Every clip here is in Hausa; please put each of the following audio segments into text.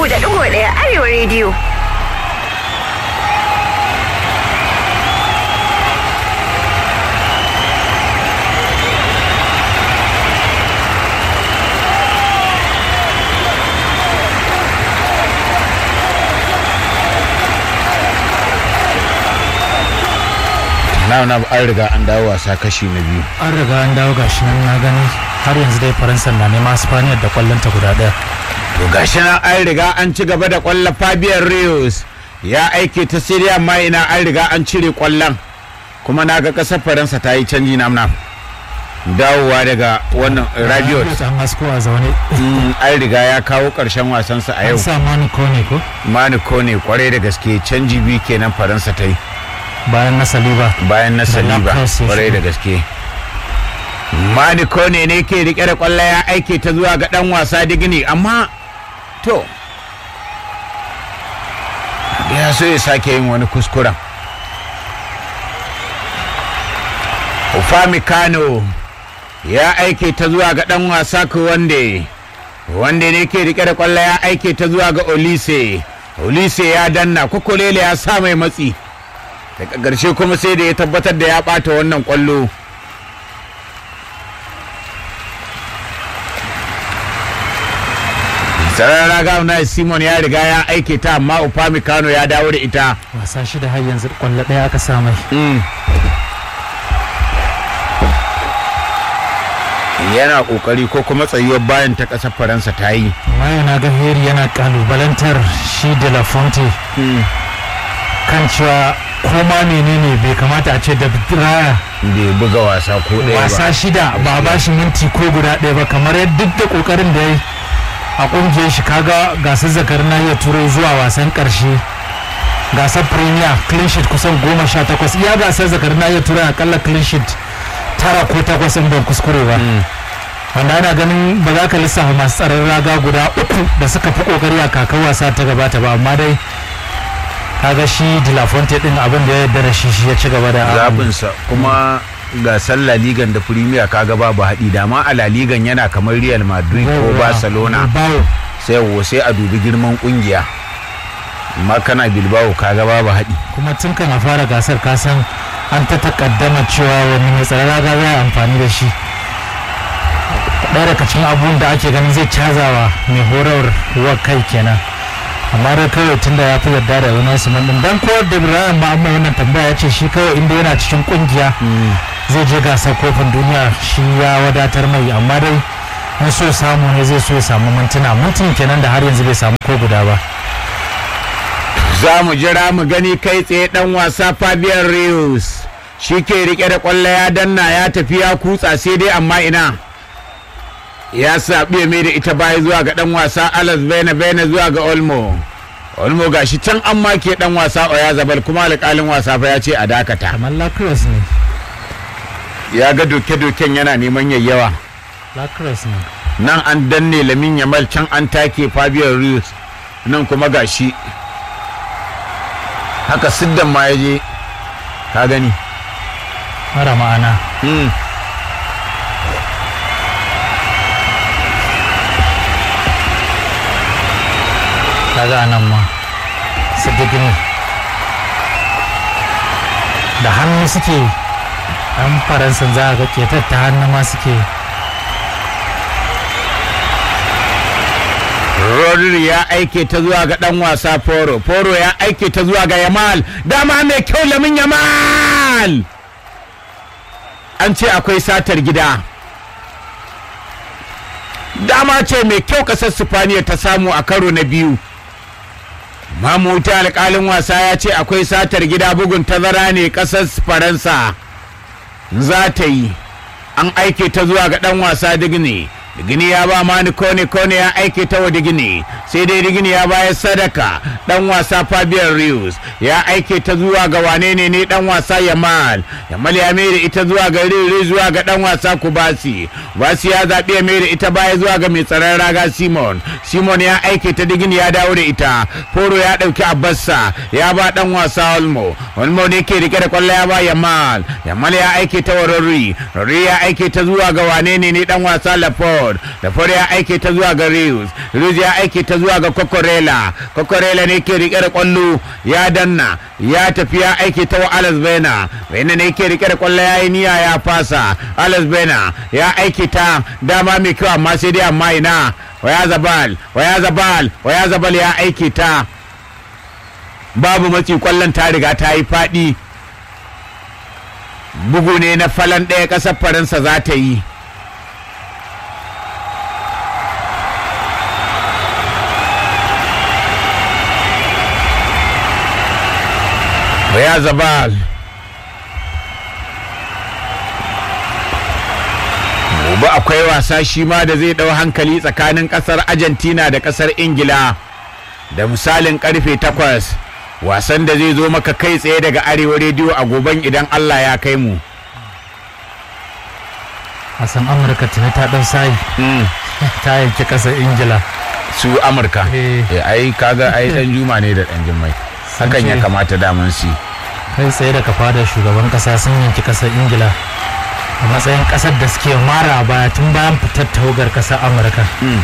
uku da ɗigo ɗaya Arewa rediyo. na na an riga an dawo wasa kashi na biyu an riga an dawo gashi nan na gani har yanzu dai faransa na nema spaniya da kwallonta guda ɗaya to gashi nan an riga an ci gaba da kwallon Fabian Rios ya aike ta Syria amma ina an riga an cire kwallon kuma na ga kasar Faransa ta yi canji namna dawowa daga wannan Rabiot an hasko a zaune Mm, an riga ya kawo karshen wasansa a an yau sa mani kone ko Mani Kone kwarai da gaske canji biyu kenan Faransa ta yi bayan na saliba bayan na Saliba Lampard ya kwarai da gaske Mani Kone ne ke rike da kwallo ya aike ta zuwa ga dan wasa Digini amma to ya so ya sake yin wani kuskuren Ufami Kano ya aike ta zuwa ga dan wasa wande wande ne ke rike da kwallo ya aike ta zuwa ga Olise Olise ya danna Kokolele ya sa mai matsi daga ƙarshe kuma sai da ya tabbatar da ya ɓata wannan ƙwallo tsaron raga na simon ya riga ya aike ta amma upamecano ya dawo da ita wasa shida har yanzu kwallo ɗaya aka sa mai yana ƙoƙari ko kuma tsayuwar bayan ta ƙasar faransa ta yi mayo na ga heri yana kalubalantar shi de la fonte kan cewa koma menene bai kamata a ce da raya bai buga wasa ko ɗaya wasa ba shida ba a ba shi minti ko guda ɗaya ba kamar yadda duk da kokarin da ya yi a ƙungiyar shi kaga gasar zakar nahiyar turai zuwa wasan ƙarshe gasar premier clean sheet kusan goma sha takwas iya gasar zakar nahiyar turai akalla clean sheet tara ko takwas in ban kuskure ba wanda ana ganin ba za ka lissafa masu tsaron raga guda uku da suka fi kokari a kakar wasa ta gabata ba amma dai kaga shi de la fonte din abin da ya yarda da shi shi ya ci gaba da zaɓinsa kuma gasar La Ligan da Premier kaga babu haɗi da ma a La Ligan yana kamar Real Madrid ko Yawwa, Barcelona Bilbao. sai wo sai a dubi girman kungiya amma kana Bilbao kaga babu haɗi kuma tun kan a fara gasar kasan an ta takaddama cewa wani mai tsaron raga za a amfani da shi ɗaya daga cikin abubuwan da ake ganin zai cazawa mai horarwa kai kenan amma da kawai tun da ya fi yarda da wani su din dan ko da Ibrahim ma amma wannan tambaya ya ce shi kawai inda yana cikin kungiya zai je gasar kofin duniya shi ya wadatar mai amma dai in so samu ne zai so ya samu mintuna mintun kenan da har yanzu bai samu ko guda ba za mu jira mu gani kai tsaye dan wasa Fabian Rios shi ke rike da kwallo ya danna ya tafi ya kutsa sai dai amma ina ya saɓi mai da ita baya zuwa ga dan wasa Alex Bena Bena zuwa ga Olmo Olmo gashi can an make dan wasa Oyazabal kuma alƙalin wasa fa ya ce a dakata kamar lacrosse ne ya ga doke-doken yana neman yayyawa lacrosse ne nan an danne lamin yamal can an take Fabian Rios nan kuma gashi haka siddan ma ya je ka gani mara ma'ana Hmm. kaga nan ma su digini da hannu suke an faransan za a ga ketar ta hannu ma suke Rodri ya aike ta zuwa ga dan wasa Foro. Foro ya aike ta zuwa ga Yamal. Dama mai kyau lamin Yamal. An ce akwai satar gida. Dama ce mai kyau kasar Sifaniya ta samu a karo na biyu. Mamuta alkalin wasa ya ce akwai satar gida bugun tazara ne kasar Faransa. Za ta yi. An aike ta zuwa ga dan wasa Digni. digini ya ba mani kone kone ya aike ta wa digini sai dai digini ya bayar sadaka dan wasa fabian rios ya aike ta zuwa ga wane ne ne dan wasa yamal yamal ya mai da ita zuwa ga riri zuwa ga dan wasa kubasi basi ya zaɓi ya mai da ita baya zuwa ga mai tsaron raga simon simon ya aike ta digin ya dawo da ita foro ya ɗauki abbassa ya ba dan wasa olmo olmo ne ke rike da kwallo ya ba yamal yamal ya aike ta wa rori rori ya aike ta zuwa ga wane ne ne dan wasa laford laford ya aike ta zuwa ga rius rius ya aike ta zuwa ga kokorela kokorela ne ke rike da kwallo ya danna ya tafi ya aike ta wa alas bena bena ne ke rike da kwallo ya yi niyya ya fasa alas bena ya aike ta dama mai kyau amma sai dai amma ina waya zabal waya zabal waya zabal ya aike ta babu matsi kwallon ta riga ta yi faɗi bugu ne na falon ɗaya ƙasar faransa za ta yi ya zabal gobe akwai wasa shi ma da zai ɗau hankali tsakanin ƙasar argentina da ƙasar ingila da misalin ƙarfe takwas wasan da zai zo maka kai tsaye daga arewa rediyo a goben idan allah ya kai mu Hassan Amurka tuni ta ɗan sayi ta yanki ƙasar Ingila. su amurka Eh. Eh, ai kaga ai dan juma ne da dan jimmai hakan ya ce- kamata daman su Kai tsaye daga fadar shugaban ƙasa sun yanki ƙasar Ingila. A matsayin ƙasar da suke mara baya tun bayan fitar tawagar ƙasar Amurka.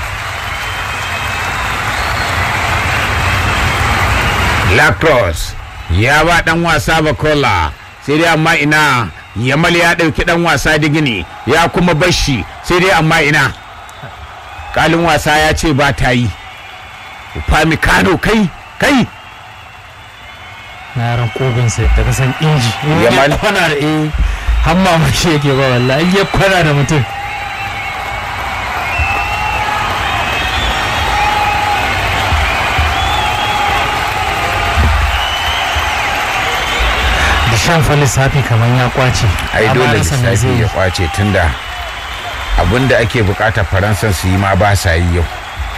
lacrosse ya ba dan wasa bakola sai dai amma ina yamal ya ɗauki dan wasa digini ya kuma bashi sai dai amma ina kalin wasa ya ce ba ta yi fami kano kai kai Na yaran ƙugunsa da kasan inji. In Yamal. Ya kwana da eh. Hamma mashi yake ba wallahi in ya kwana da mutum. da shan fa lissafi kamar ya kwace ai Amma dole rasa me zai lissafi yi. ya kwace tunda abin da ake bukata faransa su yi ma ba sa yi yau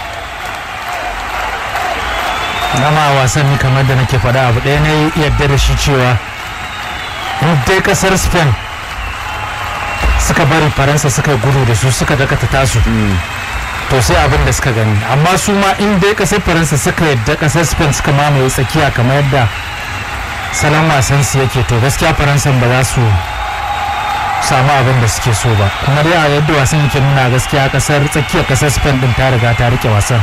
gama wasanni kamar da nake faɗa abu ɗaya ne yadda da shi cewa in dai ƙasar spain suka bari faransa suka gudu da su suka dakata tasu to sai abin da suka gani amma su ma in dai ƙasar faransa suka yadda ƙasar spain suka mamaye tsakiya kamar yadda salon wasan su yake to gaskiya faransan ba za su samu abin da suke so ba kuma dai a yadda wasan yake nuna gaskiya ƙasar tsakiyar ƙasar spain din ta riga ta rike wasan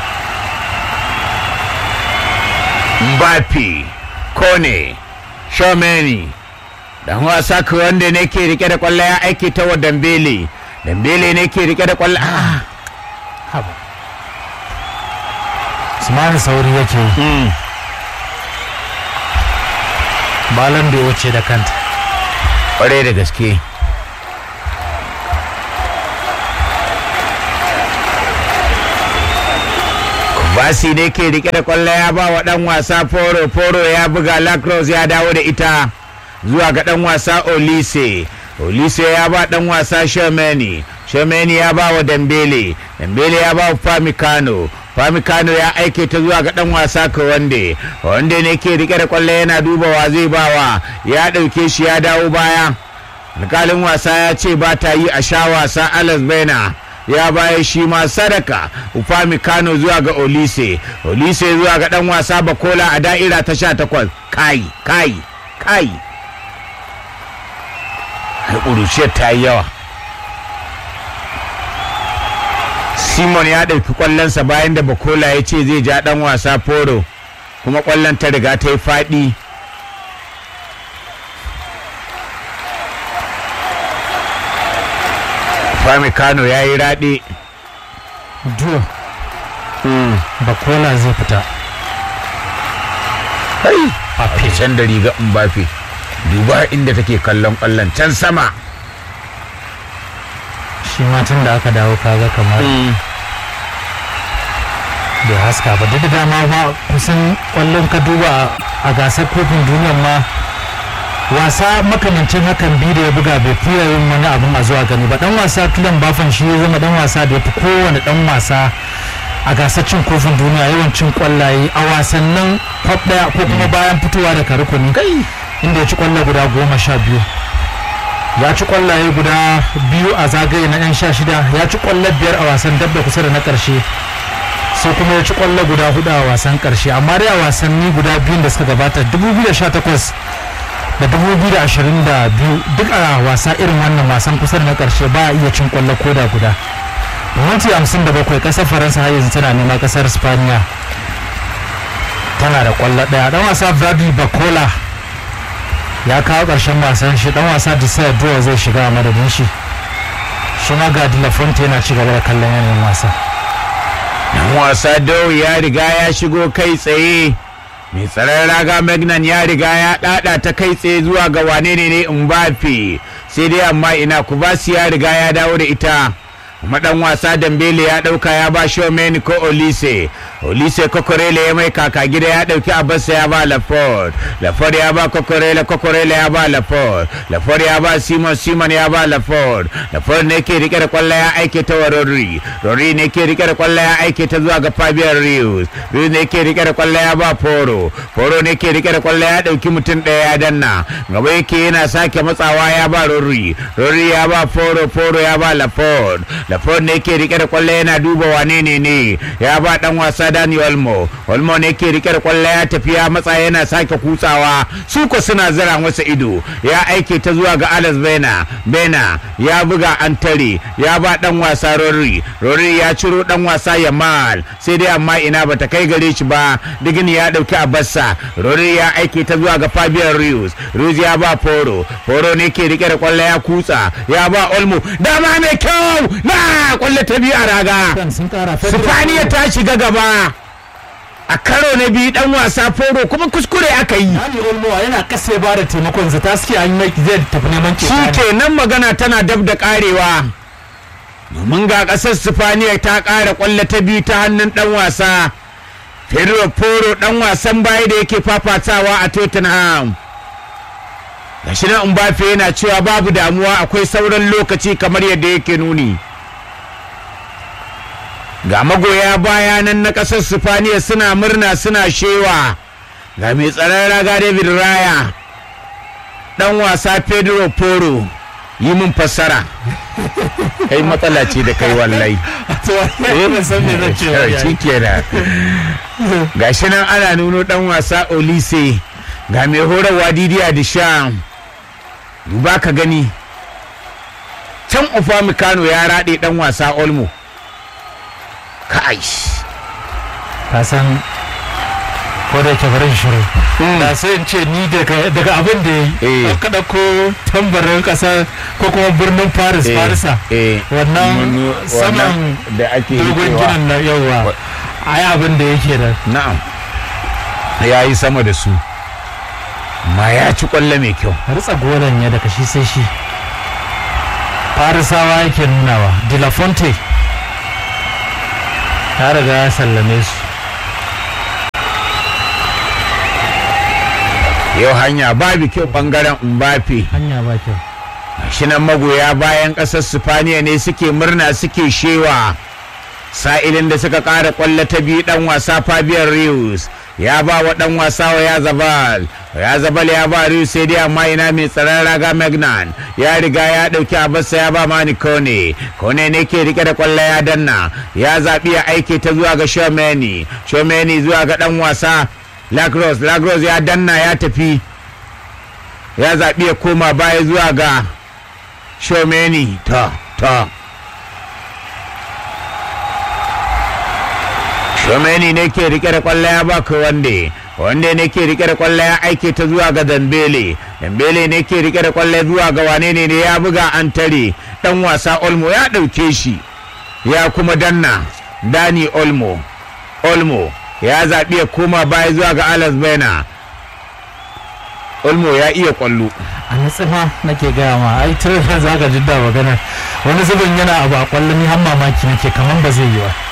Mbappe, Kone, Shomeni, dan wasa ka wanda ne ke rike da kwallo ya aiki ta wa Dambele. Dambele ne ke rike da kwallo. Ah, haba Usmanu sauri yake yi mm. balan bai wuce da kanta Kwarai da gaske. Basi ne ke rike da kwallo ya ba wa dan wasa Foro, Foro ya buga Lacrosse ya dawo da ita zuwa ga dan wasa Olise. Olise ya ba dan wasa Shomeni, Shomeni ya ba wa Dambele, Dambele ya ba wa Famikano. Famikano ya aike ta zuwa ga dan wasa Kawande, wanda ne ke rike da kwallo yana dubawa zai bawa ya dauke shi ya dawo baya. alkalin wasa ya ce ba ta yi a sha wasa alas bena ya baya shi ma sadaka ufami kano zuwa ga olise olise zuwa ga dan wasa bakola a da'ira ta sha takwas kai kai kai ai ƙuruciyar ta yi yawa simon ya ɗauki ƙwallonsa bayan da bakola ya ce zai ja ɗan wasa foro kuma ƙwallon ta riga ta yi faɗi Fami Kano ya yi raɗe. duwa bakola zai fita Kai! a A can da riga Mbappe. Duba inda take kallon ƙwallon can sama. shi ma tun da aka dawo kaga kamar bai haska ba duk da dama ma kusan kwallon ka duba a gasar kofin duniyar ma wasa makamancin hakan biyu da ya buga bai fiye yin wani abin a zuwa gani ba dan wasa kilan bafan shi ya zama dan wasa da ya fi kowane dan wasa a gasar cin kofin duniya yawan cin kwallaye a wasannin kwab daya ko kuma bayan fitowa daga rukuni inda ya ci kwallo guda goma sha biyu ya ci kwallaye guda biyu a zagaye na yan sha shida ya ci kwallo biyar a wasan dab da kusa da na karshe sai kuma ya ci kwallo guda hudu a wasan karshe amma dai a wasanni guda biyun da suka gabata 2018 da 2022 duk a wasa irin wannan wasan kusa da na karshe ba a iya cin kwallo koda guda minti 57 kasar faransa har yanzu tana nema kasar spaniya tana da kwallo daya dan wasa Bradley Bacola ya kawo karshen wasan shi dan wasa Desire Duwa zai shiga a madadin shi shi ma ga Lafonte yana ci gaba da kallon yanayin wasa dan wasa Dow ya riga ya shigo kai tsaye mai tsaron raga magnan ya riga ya dada ta kai tsaye zuwa ga wane ne ne Mbappe sai dai amma ina Kubasi ya riga ya dawo da ita kuma dan wasa Dambele ya dauka ya ba Shomeni ko Olise Olise Kokorele ya mai kaka gida ya dauki Abassa ya ba Laford Laford ya ba Kokorele Kokorele ya ba Laford Laford ya ba Simon Simon ya ba Laford Laford ne ke rike da kwallo ya aike ta wa Rory Rory ne ke rike da kwallo ya aike ta zuwa ga Fabian Rios Rios ne ke rike da kwallo ya ba Poro Poro ne ke rike da kwallo ya dauki mutum daya ya danna gaba yake yana sake matsawa ya ba Rory Rory ya ba Poro Poro ya ba Laford Laford ne ke rike da kwallo yana duba wane ne ne ya ba dan wasa Dani Olmo Olmo ne ke rike da kwallo ya tafi ya matsa yana sake kutsawa su ko suna zira masa ido ya aike ta zuwa ga Alex Bena Bena ya buga an tare ya ba dan wasa Rory Rory ya ciro dan wasa Yamal sai dai amma ina bata kai gare shi ba digini ya dauki Abassa Rory ya aike ta zuwa ga Fabian Rios Rios ya ba Poro Poro ne ke rike da kwallo ya kutsa ya ba Olmo dama mai kyau na kwallo ta biyu a raga sun kara Sifaniya ta shiga gaba a karo na biyu dan wasa Poro kuma kuskure aka yi Dani Olmo yana kasa ya bada taimakon zata suke an yi zai tafi neman shi keta kenan magana tana dab da karewa domin ga kasar Sifaniya ta kara kwallo ta biyu ta hannun dan wasa Pedro Poro dan wasan baya da yake fafatawa a Tottenham gashi nan Mbappe yana cewa babu damuwa akwai sauran lokaci kamar yadda yake nuni ga magoya baya nan na ƙasar Sifaniya suna murna suna shewa ga mai tsaron raga David Raya dan wasa Pedro Poro yi min fassara kai matsala ce da kai wallahi to ban san me zan ce ba shi kenan gashi nan ana nuno dan wasa Olise ga mai horarwa Didiya Disham duba ka gani can Upamecano ya raɗe dan wasa Olmo kai ka san ko da yake barin shiru da sai in ce ni daga daga abin da ya Eh. yi ka ɗauko tambarin ƙasa ko kuma birnin paris Eh, farisa eh, wannan manu- saman wannan da ake dogon rikewa. ginin na yauwa Wa- a yi abin da yake da na'am ya yi sama da su ma ya ci kwallo mai kyau ritsa golan ya daga shi sai shi farisawa yake nunawa de la fonte ya riga ya sallame su yau hanya babu kyau bangaren Mbappe hanya ba kyau shi nan magoya bayan ƙasar Sifaniya ne suke murna suke shewa sa'ilin da suka ƙara ƙwallo ta biyu ɗan wasa Fabian Rios ya ba wa ɗan wasa wa ya zabal ya zabal ya ba Rios sai dai amma ina mai tsaron raga Magnan ya riga ya ɗauki abasa ya ba mani Kone Kone ne ke rike da ƙwallo ya danna ya zaɓi ya aike ta zuwa ga Shomeni Shomeni zuwa ga ɗan wasa Lagros Lagros ya danna ya tafi ya zaɓi ya koma baya zuwa ga Shomeni ta ta Shomeni ne ke rike da kwallo ya baka wande wande ne ke rike da kwallo ya aike ta zuwa ga Dambele Dambele ne ke rike da kwallo zuwa ga wane ne ne ya buga an tare dan wasa Olmo ya ɗauke shi ya kuma danna Dani Olmo Olmo ya zaɓi ya koma baya zuwa ga Alex Bena Olmo ya iya kwallo a natsima nake gaya ma ai tirar za ka jidda maganar wani zubin yana abu a kwallon ni har mamaki nake kaman ba zai yi ba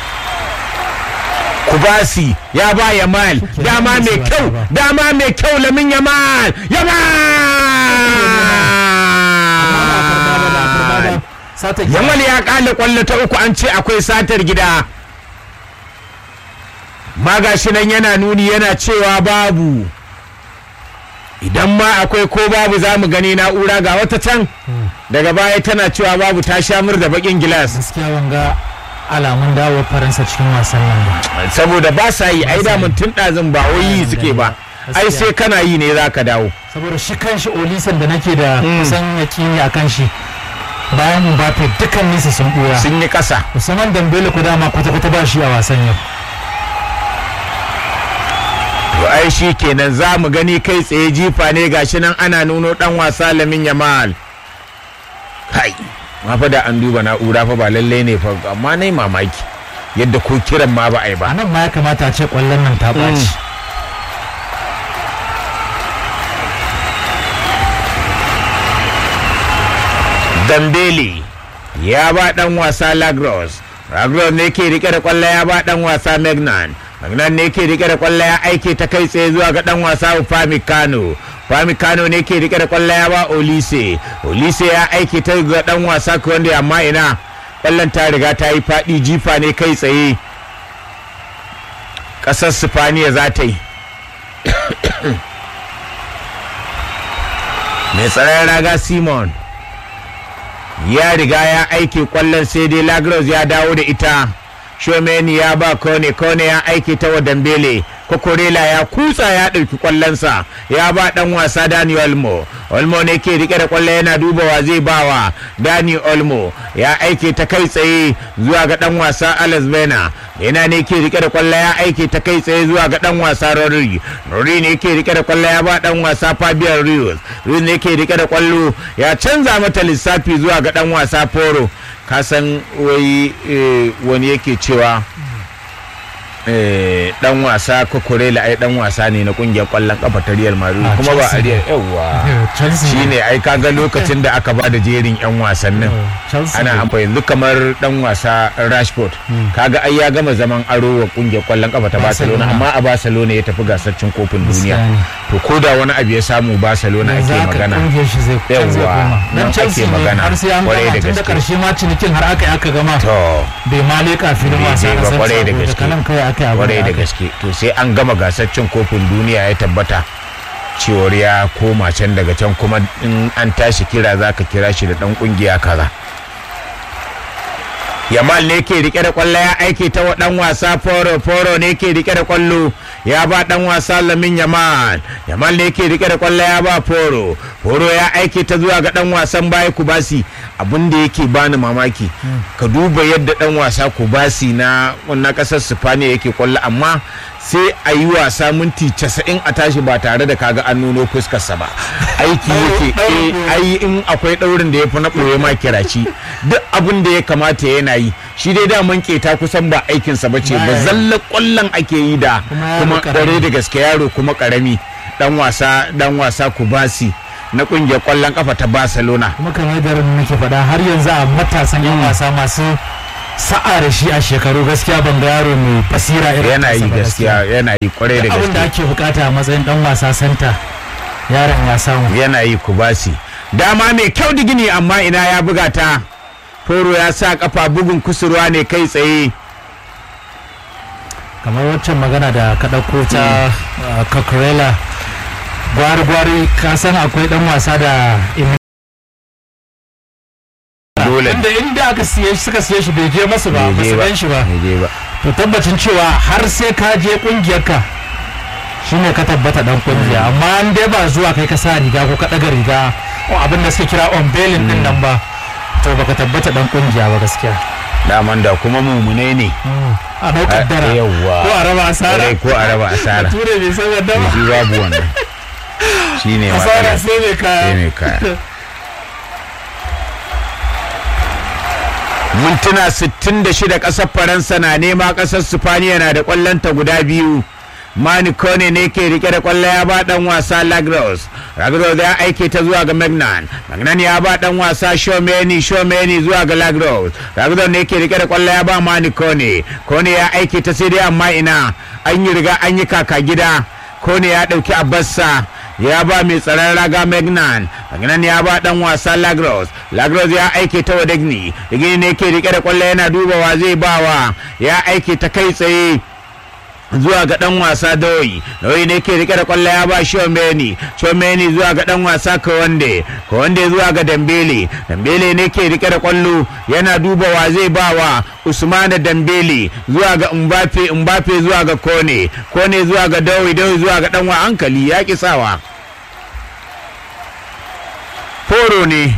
Kubasi ya ba Yamal dama mai kyau dama mai kyau lamin Yamal Yamal sata Yamal ya kale kwallo ta uku an ce akwai satar gida ma gashi nan yana nuni yana cewa babu idan ma akwai ko babu za mu gani na'ura ga wata can daga baya tana cewa babu ta shamur da bakin gilas gaskiya ban ga alamun dawowar faransa cikin wasan nan ba saboda ba sa yi ai damun tun ɗazin ba wai yi suke ba ai sai kana yi ne za ka dawo saboda shi kanshi olisan da nake da kusan yakini a kan shi bayan mbappe dukkan nisa sun ɓuya sun yi ƙasa musamman dambele ku dama kwata-kwata ba shi a wasan yau to ai shi kenan za mu gani kai tsaye jifa ne gashi nan ana nuno dan wasa lamin yamal kai ma fa da an duba na'ura fa ba lallai ne fa amma nai mamaki yadda ko kiran ma ba a yi a ba nan ma ya kamata a ce kwallon nan ta ɓaci Dambele ya ba dan wasa Lagros. Lagros ne ke rike da kwallo ya ba dan wasa Magnan. Magnan ne ke rike da kwallo ya aike ta kai tsaye zuwa ga dan wasa Upamecano. Upamecano ne ke rike da kwallo ya ba Olise. Olise ya aike ta ga dan wasa Konde amma ina kwallon ta riga ta yi faɗi jifa ne kai tsaye. Ƙasar Sifaniya za ta yi. Mai tsaron raga Simon. ya riga ya aiki kwallon sai dai lagros ya dawo da ita shomeni ya ba kone kone ya aiki ta wa dambele kokorela ya kutsa ya ɗauki kwallonsa ya ba ɗan wasa dani olmo olmo ne ke rike da kwallo yana dubawa zai bawa dani olmo ya aike ta kai tsaye zuwa ga ɗan wasa alex bena yana ne ke rike da kwallo ya aike ta kai tsaye zuwa ga ɗan wasa rory rory ne ke rike da kwallo ya ba ɗan wasa fabian rios rios ne ke rike da kwallo ya canza mata lissafi zuwa ga ɗan wasa foro kasan wai eh, wani yake cewa eh, dan wasa kokorela ai dan wasa ne na kungiyar kwallon kafa ta Real Madrid Ah, kuma ba a Chelsea Real ne. yawa Chelsea shine ai kaga lokacin da aka bada jerin yan wasannin Chelsea ana ne. amfani yanzu kamar dan wasa Rashford kaga ai ya gama zaman aro wa kungiyar kwallon kafa ta Barcelona Barcelona. amma a Barcelona ya tafi gasar cin kofin duniya Gaskiya ne. to ko da wani abu ya samu Barcelona yanzu ake haka magana kungiyar shi zai can zai Yawwa, koma nan dan ake Chelsea ne magana. har sai an Kwarai gama da tun da gaske. karshe ma cinikin har aka yi aka gama to bai ma leka filin Bai wasa je na ba, San kwarai da Siro, gaske. daga nan kawai aka yi abu kwarai da aka yi. gaske to sai an gama gasar cin kofin duniya ya tabbata cewar ya koma can daga can kuma in an tashi kira za ka kira shi da dan kungiya kaza yamal ne ke rike da kwallo ya aike ta wa dan wasa foro foro ne ke rike da kwallo ya ba dan wasa lamin yamal yamal ne ke rike da kwallo ya ba foro foro ya aike ta zuwa ga dan wasan baya kubasi abin da yake bani mamaki ka duba yadda dan wasa kubasi na na kasar sifaniya yake kwallo amma sai a yi wasa minti 90 a tashi ba tare da kaga an nuno fuskarsa ba aiki yake eh, ai in akwai daurin da ya fi na ɓoye ma kiraci duk abin da ya kamata yana yi shi dai daman keta kusan ba aikinsa ba ce ba Baya yi. zalla kwallon ake yi da Kuma yaro kuma karami. kware da gaske yaro kuma karami dan wasa dan wasa kubasi na kungiyar kwallon kafa ta barcelona kuma kamar da nake faɗa har yanzu a matasan yan wasa masu sa'a da shi a shekaru gaskiya ban ga yaro mai basira irin yana yi tasa ba gaskiya yana yi kware da abin da gaske ake bukata a matsayin dan wasa santa yaron ya samu yana yi kubasi dama mai kyau digini amma ina ya buga ta foro ya sa kafa bugun kusurwa ne kai tsaye kamar waccan magana da ka ɗauko ta uh, Cucurella gwari-gwari ka san akwai dan wasa da dole inda inda aka siye shi suka siye shi bai je masu ba ba Bai je su ba. gan shi ba Bai je ba to tabbacin cewa har sai ka je kungiyarka shine ka tabbata dan kungiya amma an dai ba zuwa kai ka sa riga ko ka daga riga ko abin da suke kira on bailing din nan ba to baka tabbata dan kungiya ba gaskiya daman da kuma mumune ne a daukar dara yawwa ko a raba asara Kwarai ko a raba asara ture bai san yadda ba shi babu wannan shi ne asara matsala sai mai sai kaya mai kaya mintuna 66 ƙasar faransa na nema ƙasar sifaniya na da ƙwallonta guda biyu mani kone ne ke rike da ƙwallo ya ba ɗan wasa lagros lagros ya aike ta zuwa ga magnan magnan ya ba ɗan wasa shomeni shomeni zuwa ga lagros lagros ne ke rike da ƙwallo ya ba mani kone kone ya aike ta sai dai amma ina an yi riga an yi kaka gida kone ya ɗauki abassa ya ba mai tsaron raga magnan magnan ya ba dan wasa lagros lagros ya aike ta wa dagni dagni ne ke rike da kwallo yana dubawa zai bawa ya aike ta kai tsaye zuwa ga dan wasa Doyi Doyi ne ke rike da kwallo ya ba Shomeni Shomeni zuwa ga dan wasa Kawande Kawande zuwa ga Dambele Dambele ne ke rike da kwallo yana duba wa zai ba wa Usmana Dambele zuwa ga Mbappe Mbappe zuwa ga Kone Kone zuwa ga Doyi Doyi zuwa ga dan wa hankali ya ki sawa Foro ne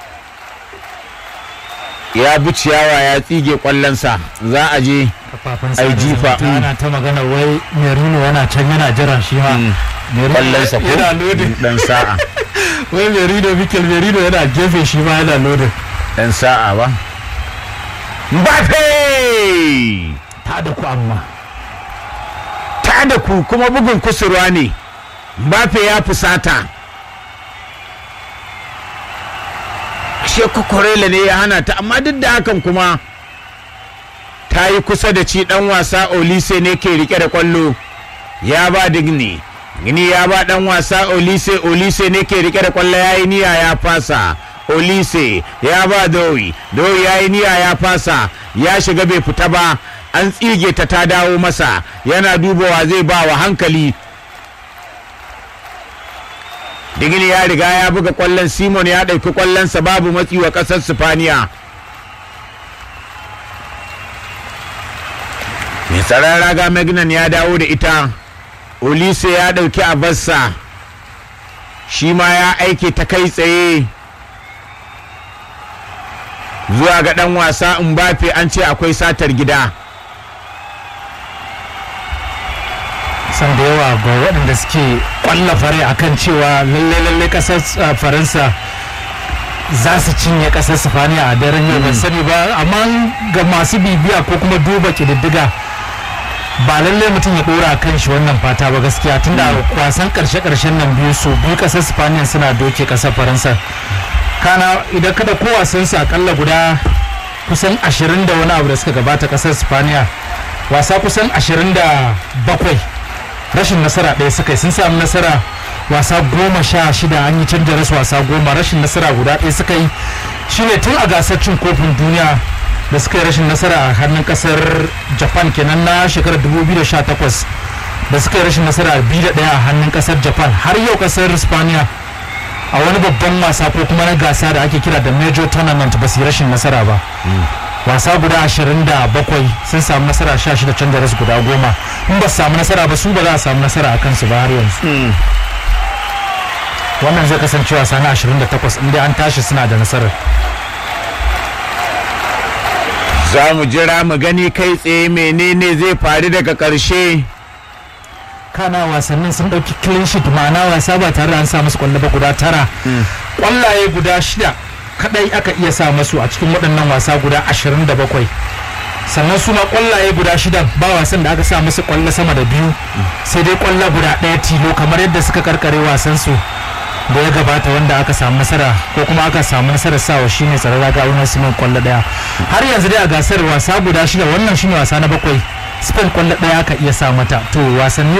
ya bi ciyawa ya tsige kwallonsa za a je kafafen Ai, sada jifa, zumunta mm. ana ta magana wai merino yana can yana jiran shi ma Merino kwallonsa ko yana lodin dan sa'a wai merino mikel merino yana gefe shi ma yana lodin dan sa'a ba Mbappe ta da ku amma ta da ku kuma bugun kusurwa ne Mbappe ya fusata ashe kukurela ne ya hana ta amma duk da hakan kuma ta yi kusa da ci dan wasa olise ne ke rike da kwallo ya ba digni gini ya ba dan wasa olise olise ne ke rike da kwallo ya yi niyya ya fasa olise ya ba dowi dowi ya yi niyya ya fasa ya shiga bai fita ba an tsige ta ta dawo masa yana dubawa zai ba wa hankali digini ya riga ya buga kwallon simon ya ɗauki kwallonsa babu matsi wa ƙasar sifaniya mai tsaron raga magnan ya dawo da ita olise ya ɗauki abarsa shi ma ya aike ta kai tsaye zuwa ga ɗan wasa mbafe an ce akwai satar gida san da yawa ga waɗanda suke ƙwalla fare akan cewa lalle lalle ƙasar uh, faransa za su cinye ƙasar sifaniya a daren yau ban sani ba amma ga masu bibiya ko kuma duba ƙididdiga ba lalle mutum ya ɗora kan shi wannan fata ba gaskiya tunda wasan ƙarshe-ƙarshen nan biyu su biyu ƙasar sifaniya suna doke ƙasar faransa kana idan kada ko wasan su akalla guda kusan ashirin da wani abu da suka gabata ƙasar sifaniya wasa kusan ashirin da bakwai rashin nasara ɗaya suka yi sun samu nasara wasa goma sha shida an yi canja rasu wasa goma rashin nasara guda ɗaya suka yi shine tun a gasar cin kofin duniya da suka yi rashin nasara a hannun kasar japan kenan na shekarar 2018 da suka yi rashin nasara biyu da ɗaya a hannun kasar japan har yau kasar spaniya a wani babban wasa ko kuma na gasa da ake kira da major tournament ba su yi rashin nasara ba wasa guda ashirin da bakwai sun samu nasara sha shida can da rasu guda goma in ba su samu nasara ba su ba za a samu nasara a kansu ba har yanzu wannan zai kasance wasa na ashirin da takwas inda an tashi suna da nasarar za mu jira mu gani kai tsaye menene zai faru daga ƙarshe kana wasannin sun ɗauki clean sheet ma'ana wasa ba tare da an sa musu kwallo ba guda tara kwallaye guda shida kadai aka iya sa masu a cikin waɗannan wasa guda ashirin da bakwai sannan su ma kwallaye guda shida ba wasan da aka sa musu kwallo sama da biyu sai dai kwallo guda ɗaya tilo kamar yadda suka karkare wasan su da ya gabata wanda aka samu nasara ko kuma aka samu nasarar sawa shine tsararra ga wani siman kwallo ɗaya har yanzu dai a gasar wasa guda shida wannan shine wasa na bakwai spain kwallo ɗaya aka iya sa mata to wasanni